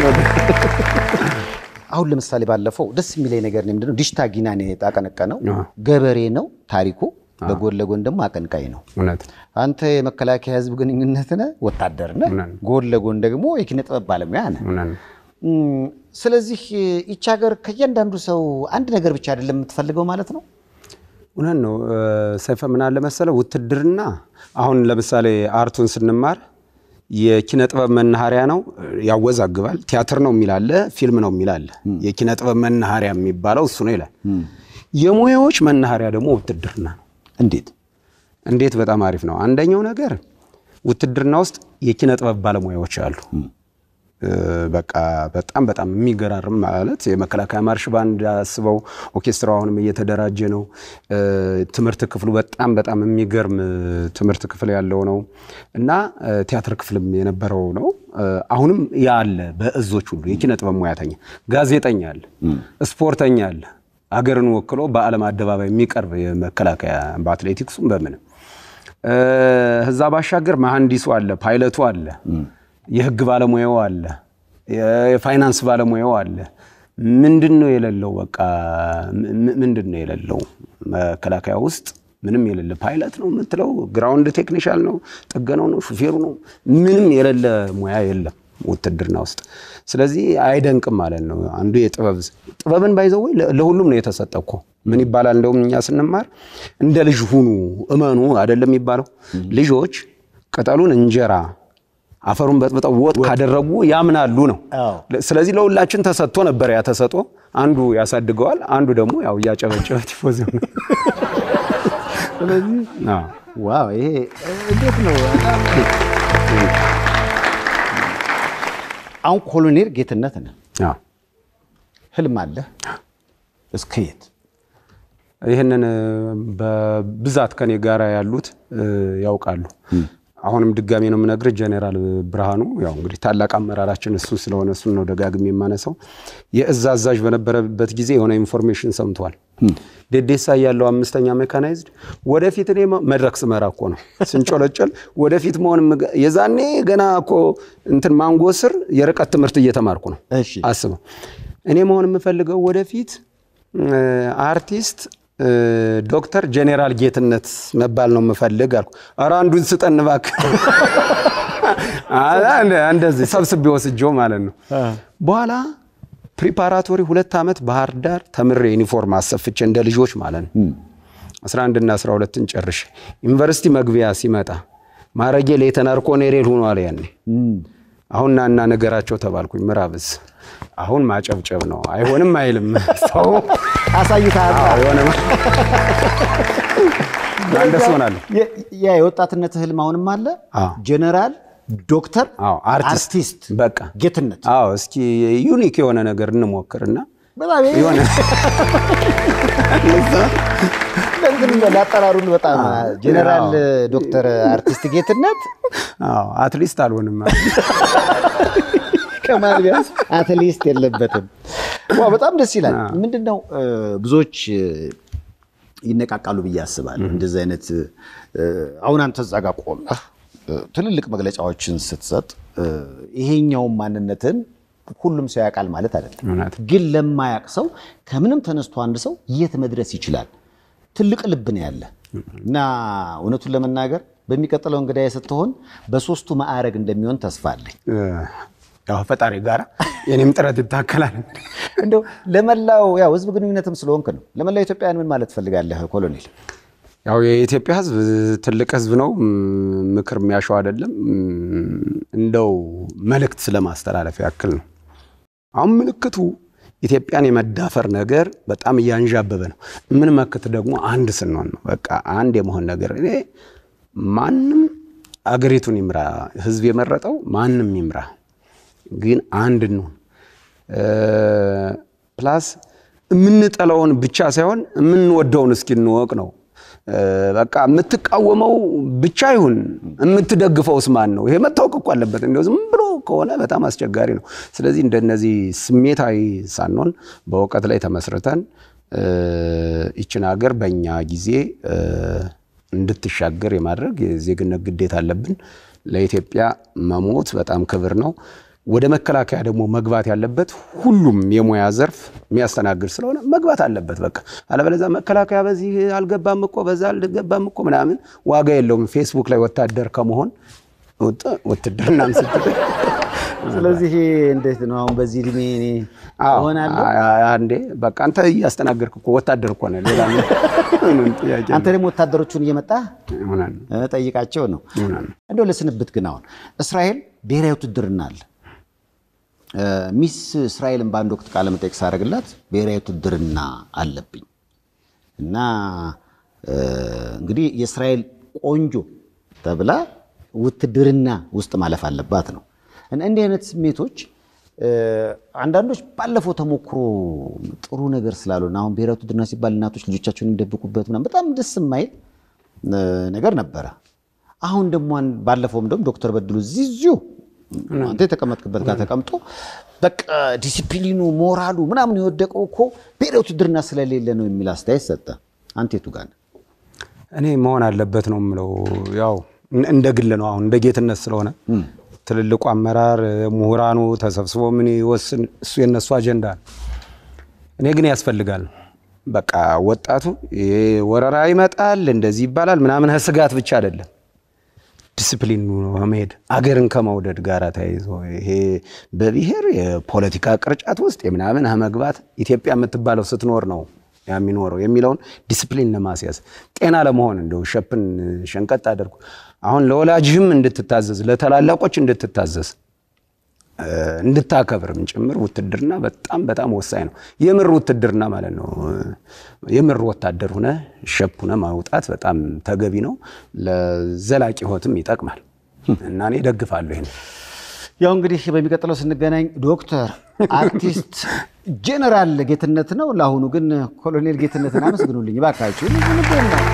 አሁን ለምሳሌ ባለፈው ደስ የሚለኝ ነገር ነው ምንድነው ዲሽታ ጊናን የጣቀነቀነው አዎ። ገበሬ ነው ታሪኩ፣ በጎን ለጎን ደግሞ አቀንቃኝ ነው። እውነት አንተ የመከላከያ ህዝብ ግንኙነት ነህ፣ ወታደር ነህ፣ እውነት ነው። ጎን ለጎን ደግሞ የኪነ ጥበብ ባለሙያ ነህ። እውነት ነው። እም፣ ስለዚህ ይቺ ሀገር ከእያንዳንዱ ሰው አንድ ነገር ብቻ አይደለም የምትፈልገው ማለት ነው። እውነት ነው። እ፣ ሰይፈ ምን አለ መሰለ ውትድርና አሁን ለምሳሌ አርቱን ስንማር የኪነ ጥበብ መናኸሪያ ነው፣ ያወዛግባል። ቲያትር ነው የሚላለ፣ ፊልም ነው የሚላለ። የኪነ ጥበብ መናኸሪያ የሚባለው እሱ ነው ይላል። የሙያዎች መናኸሪያ ደግሞ ውትድርና ነው። እንዴት? እንዴት? በጣም አሪፍ ነው። አንደኛው ነገር ውትድርና ውስጥ የኪነ ጥበብ ባለሙያዎች አሉ። እ፣ በቃ በጣም በጣም የሚገራርም ማለት የመከላከያ ማርሽ ባንድ አስበው ኦርኬስትራው አሁንም እየተደራጀ ነው። እ፣ ትምህርት ክፍሉ በጣም በጣም የሚገርም እ፣ ትምህርት ክፍል ያለው ነው እና እ፣ ቲያትር ክፍልም የነበረው ነው። እ፣ አሁንም ያ አለ። በእዞች ሁሉ የኪነ ጥበብ ሙያተኛ፣ ጋዜጠኛ አለ፣ ስፖርተኛ አለ። አገርን ወክሎ በዓለም አደባባይ የሚቀርብ የመከላከያ በአትሌቲክሱም በምንም እ፣ እዛ ባሻገር መሐንዲሱ አለ፣ ፓይለቱ አለ፣ የህግ ባለሙያው አለ፣ የ- የፋይናንስ ባለሙያው አለ። ምንድን ነው የሌለው? በቃ ም- ምንድን ነው የሌለው? መከላከያ ውስጥ ምንም የሌለ ፓይለት ነው የምትለው፣ ግራውንድ ቴክኒሻል ነው፣ ጥገናው ነው፣ ሹፌሩ ነው። ምንም የሌለ ሙያ የለም ውትድርና ውስጥ። ስለዚህ አይደንቅም ማለት ነው። አንዱ የጥበብ ጥበብን ባይዘው ወይ ለሁሉም ነው የተሰጠ እኮ ምን ይባላል? እንደውም እኛ ስንማር እንደ ልጅ ሁኑ እመኑ አይደለም የሚባለው። ልጆች ቅጠሉን እንጀራ አፈሩን በጥብጠው ወጥ ካደረጉ ያምናሉ ነው። ስለዚህ ለሁላችን ተሰጥቶ ነበር። ያ ተሰጦ አንዱ ያሳድገዋል፣ አንዱ ደግሞ ያው እያጨበጨበ ቲፎዝ ነው። ስለዚህ አዎ ዋው ይሄ እንዴት ነው? በጣም አሁን ኮሎኔል ጌትነት ነህ። አዎ። ህልም አለህ? እስከ የት? ይህንን እ፣ በብዛት ከኔ ጋር ያሉት እ፣ ያውቃሉ። አሁንም ድጋሜ ነው የምነግርህ፣ ጄኔራል ብርሃኑ ያው እንግዲህ ታላቅ አመራራችን እሱ ስለሆነ እሱን ነው ደጋግሜ የማነሳው። የእዝ አዛዥ በነበረበት ጊዜ የሆነ ኢንፎርሜሽን ሰምቷል። ዴዴሳ ያለው አምስተኛ ሜካናይዝድ ወደፊት እኔ መ- መድረክ ስመራ እኮ ነው ስንጮለጨል ወደፊት መሆን የምገ- የዛኔ ገና እኮ እንትን ማንጎ ስር የርቀት ትምህርት እየተማርኩ ነው። እሺ። አስበው እኔ መሆን የምፈልገው ወደፊት እ፣ አርቲስት እ፣ ዶክተር ጄኔራል ጌትነት መባል ነው የምፈልግ አልኩ። ኧረ አንዱን ስጠን እባክህ። አ- እንደ- እንደዚህ ሰብስቤ ወስጄው ማለት ነው። በኋላ ፕሪፓራቶሪ ሁለት ዓመት ባህር ዳር ተምሬ ዩኒፎርም አሰፍቼ እንደ ልጆች ማለት ነው 11 እና 12ን ጨርሼ ዩኒቨርሲቲ መግቢያ ሲመጣ ማረጌ ሌተናር ኮሎኔል ሆኗል ያኔ አሁን ናና ነገራቸው ተባልኩኝ። ምዕራብስ አሁን ማጨብጨብ ነው። አይሆንም አይልም ሰው አሳይተሃል። አዎ፣ የሆነ እንደሱ ሆናለሁ። የ- ያ የወጣትነት ህልም አሁንም አለ። አዎ። ጀነራል ዶክተር አዎ፣ አርቲስት አርቲስት በቃ ጌትነት አዎ፣ እስኪ ዩኒክ የሆነ ነገር እንሞክርና በጣም ይሄ- የሆነ ለእንትን እንደው ላጠራሩን በጣም ጀነራል ዶክተር አርቲስት ጌትነት አዎ፣ አትሊስት አልሆንም ከማል ቢያንስ አትሊስት የለበትም። ዋው በጣም ደስ ይላል። ምንድን ነው እ፣ ብዙዎች እ፣ ይነቃቃሉ ብዬ አስባለሁ። እንደዚህ አይነት እ፣ አሁን አንተ እዛ ጋር ቆመህ እ፣ ትልልቅ መግለጫዎችን ስትሰጥ እ፣ ይሄኛውን ማንነትን ሁሉም ሰው ያውቃል ማለት አይደለም። እውነት። ግን ለማያውቅ ሰው ከምንም ተነስቶ አንድ ሰው የት መድረስ ይችላል? ትልቅ ልብ ነው ያለ እና እውነቱን ለመናገር በሚቀጥለው እንግዳዬ ስትሆን በሶስቱ ማዕረግ እንደሚሆን ተስፋ አለኝ። እ፣ ያው ፈጣሪ ጋር የኔም ጥረት ይታከላል። እንደው ለመላው ያው ህዝብ ግንኙነትም ስለሆንክ ነው። ለመላው ኢትዮጵያውያን ምን ማለት ትፈልጋለህ ኮሎኔል? ያው የኢትዮጵያ ህዝብ ትልቅ ህዝብ ነው። ም- ምክር የሚያሸው አይደለም። ም፣ እንደው መልእክት ስለማስተላለፍ ያክል ነው። አሁን ምልክቱ ኢትዮጵያን የመዳፈር ነገር በጣም እያንዣበበ ነው። ምን መክት ደግሞ አንድ ስንሆን ነው። በቃ አንድ የመሆን ነገር እኔ ማንም አገሪቱን ይምራ፣ ህዝብ የመረጠው ማንም ይምራ፣ ግን አንድ እንሁን። ፕላስ የምንጠላውን ብቻ ሳይሆን የምንወደውን እስኪ እንወቅ ነው። እ፣ በቃ የምትቃወመው ብቻ ይሁን የምትደግፈውስ ማን ነው? ይሄ መታወቅ እኮ አለበት። እንደው ዝም ብሎ ከሆነ በጣም አስቸጋሪ ነው። ስለዚህ እንደነዚህ ስሜታዊ ሳንሆን በእውቀት ላይ ተመስርተን እ፣ ይችን ሀገር በእኛ ጊዜ እ፣ እንድትሻገር የማድረግ የዜግነት ግዴታ አለብን። ለኢትዮጵያ መሞት በጣም ክብር ነው። ወደ መከላከያ ደግሞ መግባት ያለበት ሁሉም የሙያ ዘርፍ የሚያስተናግድ ስለሆነ መግባት አለበት። በቃ አለበለዚያ መከላከያ በዚህ አልገባም እኮ በዛ አልገባም እኮ ምናምን ዋጋ የለውም። ፌስቡክ ላይ ወታደር ከመሆን ውጥ- ውትድርናም ስትል ስለዚህ እንዴት ነው አሁን በዚህ እድሜ እኔ እሆናለሁ? አንዴ በቃ አንተ እያስተናገድክ እኮ ወታደር እኮ ነህ። ሌላ ምንም ጥያቄ አንተ ደግሞ ወታደሮቹን እየመጣህ ይሆናል እ፣ ጠይቃቸው ነው። ይሆናል። እንደው ለስንብት ግን አሁን እስራኤል ብሔራዊ ውትድርና አለ። እ፣ ሚስ እስራኤልን በአንድ ወቅት ቃለ መጠይቅ ሳደርግላት ብሔራዊ ውትድርና አለብኝ እና እ፣ እንግዲህ የእስራኤል ቆንጆ ተብላ ውትድርና ውስጥ ማለፍ አለባት ነው። እና እንዲህ አይነት ስሜቶች እ፣ አንዳንዶች ባለፈው ተሞክሮ ጥሩ ነገር ስላልሆነ አሁን ብሔራዊ ውትድርና ሲባል እናቶች ልጆቻቸውን የሚደብቁበት ምናምን በጣም ደስ የማይል እ፣ ነገር ነበረ። አሁን ደግሞ አን- ባለፈውም ደግሞ ዶክተር በድሉ እዚሁ አንተ የተቀመጥክበት ጋር ተቀምጦ በቃ ዲሲፕሊኑ ሞራሉ ምናምን የወደቀው እኮ ብሔራዊ ውትድርና ስለሌለ ነው የሚል አስተያየት ሰጠ። አንተ የቱ ጋር ነህ? እኔ መሆን አለበት ነው የምለው። ያው እን- እንደ ግል ነው አሁን እንደ ጌትነት ስለሆነ ትልልቁ አመራር ምሁራኑ ተሰብስቦ ምን ይወስን እሱ የነሱ አጀንዳ ነው። እኔ ግን ያስፈልጋል። በቃ ወጣቱ ይሄ ወረራ ይመጣል እንደዚህ ይባላል ምናምን ስጋት ብቻ አይደለም ዲስፕሊን መሄድ አገርን ከመውደድ ጋር ተያይዞ ይሄ በብሔር የፖለቲካ ቅርጫት ውስጥ የምናምን መግባት ኢትዮጵያ የምትባለው ስትኖር ነው የሚኖረው የሚለውን ዲስፕሊን ለማስያዝ ጤና ለመሆን እንደው ሸፕን ሸንቀጥ አድርጉ። አሁን ለወላጅህም እንድትታዘዝ ለታላላቆች እንድትታዘዝ እ፣ እንድታከብርም ጭምር ውትድርና በጣም በጣም ወሳኝ ነው። የምር ውትድርና ማለት ነው። የምር ወታደር ሁነ ሸፕ ሁነ ማውጣት በጣም ተገቢ ነው። ለዘላቂ ሕይወትም ይጠቅማል እና እኔ ደግፋለሁ ይሄን። ያው እንግዲህ በሚቀጥለው ስንገናኝ ዶክተር አርቲስት ጄኔራል ጌትነት ነው። ለአሁኑ ግን ኮሎኔል ጌትነትን አመስግኑልኝ እባካችሁ። ምንድን ነው?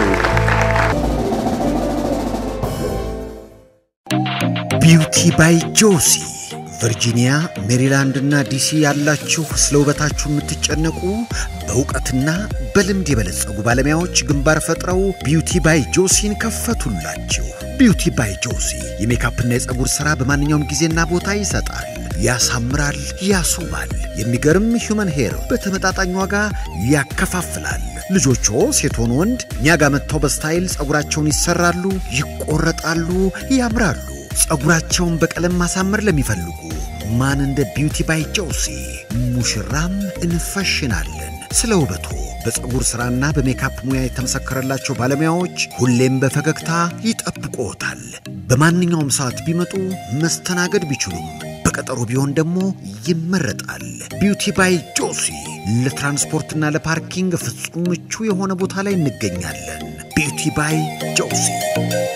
ቢውቲ ባይ ጆሲ ቨርጂኒያ፣ ሜሪላንድ እና ዲሲ ያላችሁ ስለ ውበታችሁ የምትጨነቁ በእውቀትና በልምድ የበለጸጉ ባለሙያዎች ግንባር ፈጥረው ቢውቲ ባይ ጆሲን ከፈቱላችሁ። ቢውቲ ባይ ጆሲ የሜካፕና የፀጉር ሥራ በማንኛውም ጊዜና ቦታ ይሰጣል፣ ያሳምራል፣ ያስውባል። የሚገርም ሂውመን ሄር በተመጣጣኝ ዋጋ ያከፋፍላል። ልጆቹ ሴት ሆኑ ወንድ እኛ ጋር መጥተው በስታይል ፀጉራቸውን ይሰራሉ፣ ይቆረጣሉ፣ ያምራሉ። ፀጉራቸውን በቀለም ማሳመር ለሚፈልጉ ማን እንደ ቢውቲ ባይ ጆሲ ሙሽራም እንፈሽናለን። ስለ ውበቱ በፀጉር ሥራና በሜካፕ ሙያ የተመሰከረላቸው ባለሙያዎች ሁሌም በፈገግታ ይጠብቅዎታል። በማንኛውም ሰዓት ቢመጡ መስተናገድ ቢችሉም በቀጠሮ ቢሆን ደግሞ ይመረጣል። ቢውቲ ባይ ጆሲ ለትራንስፖርትና ለፓርኪንግ ፍጹም ምቹ የሆነ ቦታ ላይ እንገኛለን። ቢውቲ ባይ ጆሲ